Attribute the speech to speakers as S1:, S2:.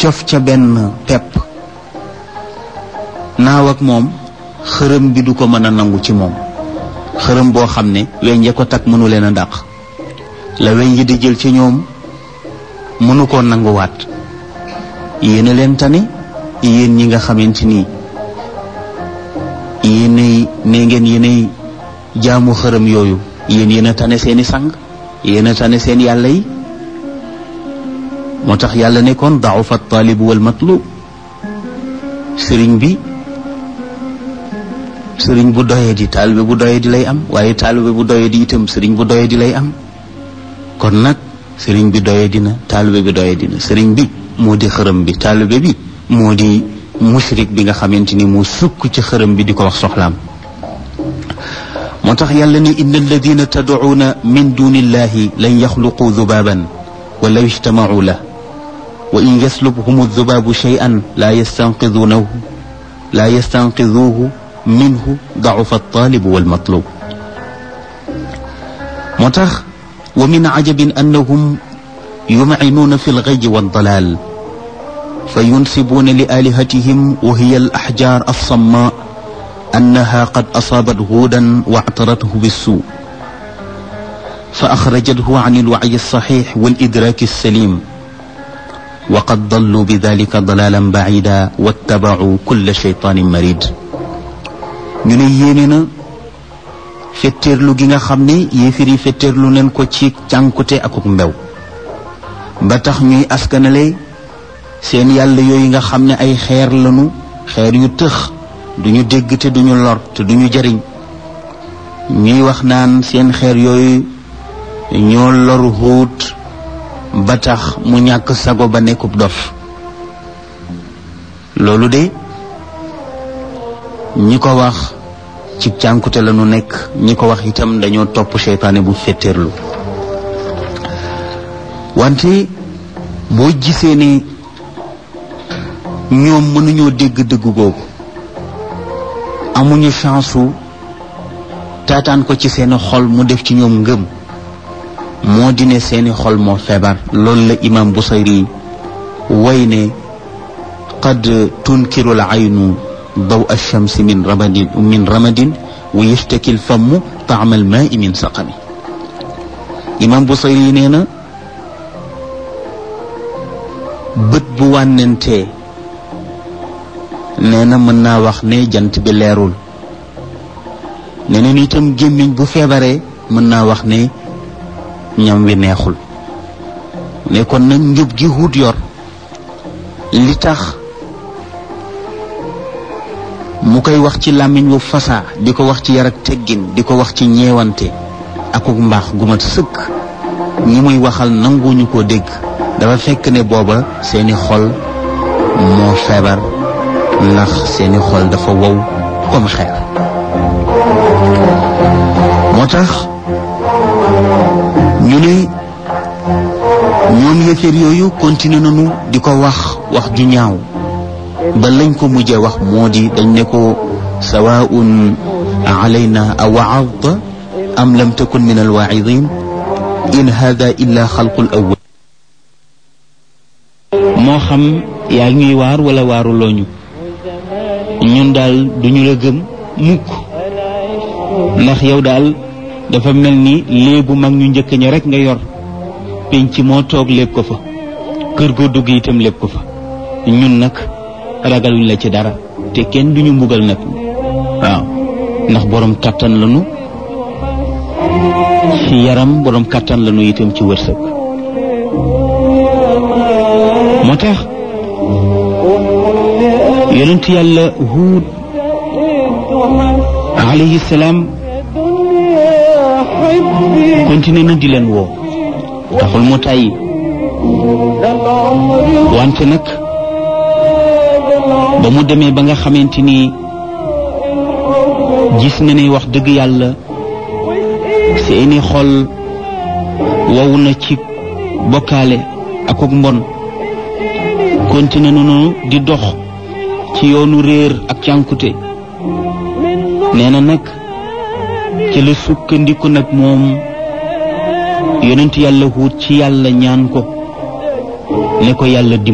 S1: cof ca benn pepp naaw ak moom xërëm bi du ko mën a nangu ci moom xërëm boo xam ne weñ ya ko takk mënu leen a dàq la weñ yi di jël ci ñoom mënu koo nanguwaat yéen a leen tane yéen ñi nga xamante ni yéenay ne ngeen yéenay jaamu xërëm yooyu yéen yéen a tane seeni sang yéen a tane seen yàlla yi moo tax yàlla nekkoon da'ufa taalibu wal matlub sëriñ bi sëriñ bu doyee di taalibe bu doyee di lay am waaye taalibe bu doyee di itam sëriñ bu doyee di lay am kon nag sëriñ bi doyee dina taalibe bi doyee dina sëriñ bi moo di xërëm bi taalibe bi moo di mushrik bi nga xamante ni mu sukk ci xërëm bi di ko wax soxlaam moo tax yàlla ne inna alladina tad'uuna min duni illahi lan yaxluqu dubaaban walaw ijtamacuu la wa in yaslubhum aldubaabu shay'an laa yastanqiduunahu laa yastanqiduuhu minhu dacufa altaalibu walmatlub moo tax wa min cajabin annahum yumcinuuna fi algayyi waaldalaal fa yunsibuuna li aalihatihim wa hiya alaxjaar alsammaa annaha qad asaabat huudan wactarathu bissuu fa axrajathu can alwacyi alsaxiix walidraaki alsalim wa qad dalluu bidalika dalaalan bacida wattabacuu kulla shaytaanin marid ñu ne yéene na fetteerlu gi nga xam ne yéefir yi fetteerlu neen ko ci cànkute akuk mbew ba tax ñuy askanale seen yàlla yooyu nga xam ne ay xeer lanu xeer yu tëx duñu dégg te duñu lor te duñu jariñ ñuy wax naan seen xeer yooyu ñoo loru xuut ba tax mu ñàkk sago ba nekkub dof loolu de ñi ko wax ci cànkute la nu nekk ñi ko wax itam dañoo topp seytaane bu fetteerlu wante boo gisee ne ñoom mënuñoo dégg dëgg googu amuñu chance su taataan ko ci seeni xol mu def ci ñoom ngëm moo di ne seeni xol moo feebar loolu la imam Busayri way ne qad tunkiru al aynu daw alchamsi min ramadin min ramadin wa yashtaki alfamu taama almaai min saqami imam Busayri nee na bët bu wànnentee nee na mën naa wax ne jant bi leerul nee na itam gémmiñ bu feebaree mën naa wax ne ñam wi neexul ne kon nag njub gi wut yor li tax mu koy wax ci làmmiñ wu fasaa di ko wax ci yar ak teggin di ko wax ci ñeewante akuk mbaax gu mat sëkk ñi muy waxal nanguñu ko dégg dafa fekk ne booba seeni xol moo feebar ndax seeni xol dafa wow comme xeer moo tax ñu ne ñoom yëfër yooyu continué nañu di ko wax wax ju ñaaw ba lañ ko mujjee wax moo di dañ ne ko sawaun alayna a waadta am lam takun min alwaidin in hada illa xalqul awwal moo xam yaa ñuy waar wala waaruloo ñu ñun daal duñu la gëm mukk ndax yow daal dafa mel ni léebu mag ñu njëkk ña rek nga yor penc moo toog lépp ko fa kër goo dugg itam lépp ko fa ñun nag ragaluñ la ci dara te kenn duñu mbugal nag waaw ndax borom kattan lañu ci yaram borom kattan lañu itam ci wërsëg moo tax yonent yàlla huud alayhi salaam continué na di leen woo taxul mu tàyyi wante nag ba mu demee ba nga xamante ni gis na ne wax dëgg yàlla seeni xol wow na ci bokkaale ak ak mbon continué nañu di dox ci yoonu réer ak cànkute nee na nag ci la sukkandiku nag moom yonent yàlla huut ci yàlla ñaan ko ne ko yàlla